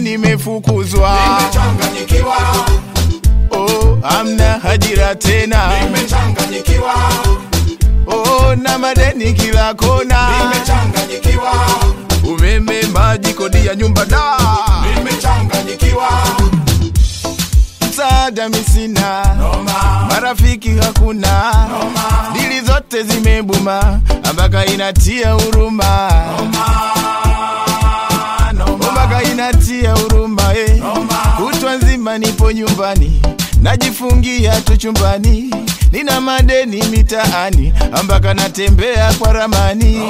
nimefukuzwa Nimechanganyikiwa, oh, amna hajira tena nimechanganyikiwa, oh, na madeni kila kona nimechanganyikiwa, umeme maji kodi ya nyumba da nimechanganyikiwa, msaada misina noma, marafiki hakuna dili zote zimebuma ambaka inatia huruma ambaka inatia huruma eh. kutwa nzima nipo nyumbani najifungia tu chumbani nina madeni mitaani ambaka natembea kwa ramani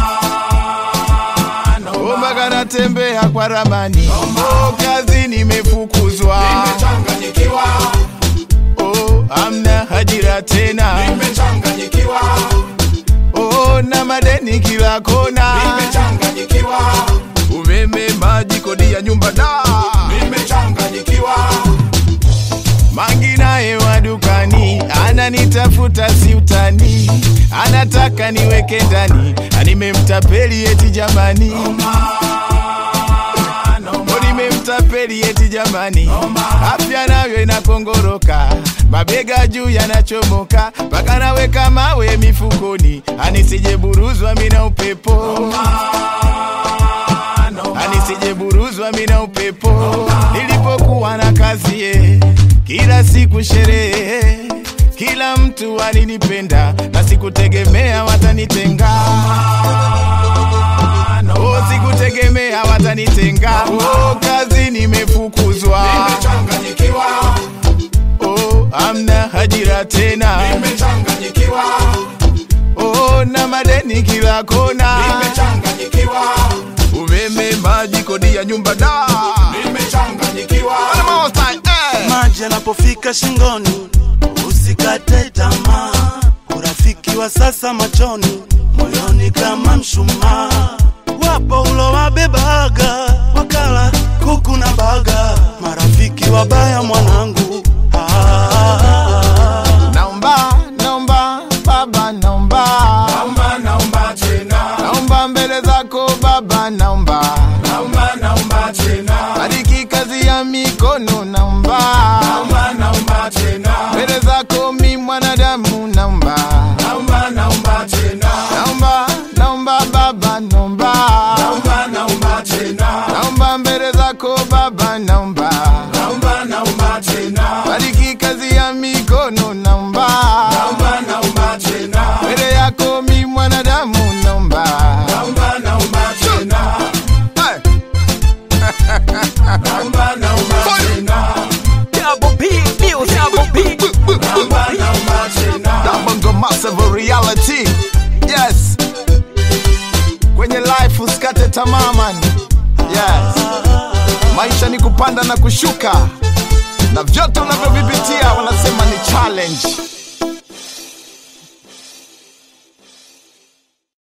ambaka natembea kwa ramani oh, kazi nimefukuzwa nimechanganyikiwa, oh, amna hajira tena nimechanganyikiwa, oh, na madeni kila kona nimechanganyikiwa, umeme maji kodi ya nyumba da nimechanganyikiwa, mangi naye wa dukani ananitafuta si utani anataka niweke ndani animemtapeli eti jamani O, nimemtapeli eti jamani afya nayo inakongoroka mabega juu yanachomoka mpaka naweka mawe mifukoni anisijeburuzwa mina upepo anisijeburuzwa mina upepo nilipokuwa na kazi ye kila siku sherehe kila mtu alinipenda na sikutegemea watanitenga oh, sikutegemea watanitenga oh, kazi nimefukuzwa nimechanganyikiwa, oh, amna hajira tena nimechanganyikiwa, oh, na madeni kila kona nimechanganyikiwa, umeme maji kodi ya nyumba da nimechanganyikiwa, maji yanapofika shingoni, usikate tamaa. Urafiki wa sasa machoni, moyoni kama mshumaa. Wapo ulo wabebaga wakala kuku na baga, marafiki wabaya mwanangu. Ah, naomba naomba baba naomba naomba naomba tena, naomba mbele zako baba naomba naomba naomba tena, bariki kazi ya mikono naomba naomba naomba tena, mbele zako mi mwanadamu naomba naomba naomba tena, naomba naomba baba naomba naomba naomba tena, naomba mbele zako baba naomba naomba naomba tena, bariki kazi ya mikono naomba naomba naomba tena, mbele yako mi mwanadamu naomba naomba naomba tena, Hey! naomba naomba tena, Double P Music. Double P. naomba naomba tena, That bongo massive reality. Yes. Kwenye life usikate tamaa man. Yes. Maisha ni kupanda na kushuka. Na vyote unavyovipitia wanasema ni challenge.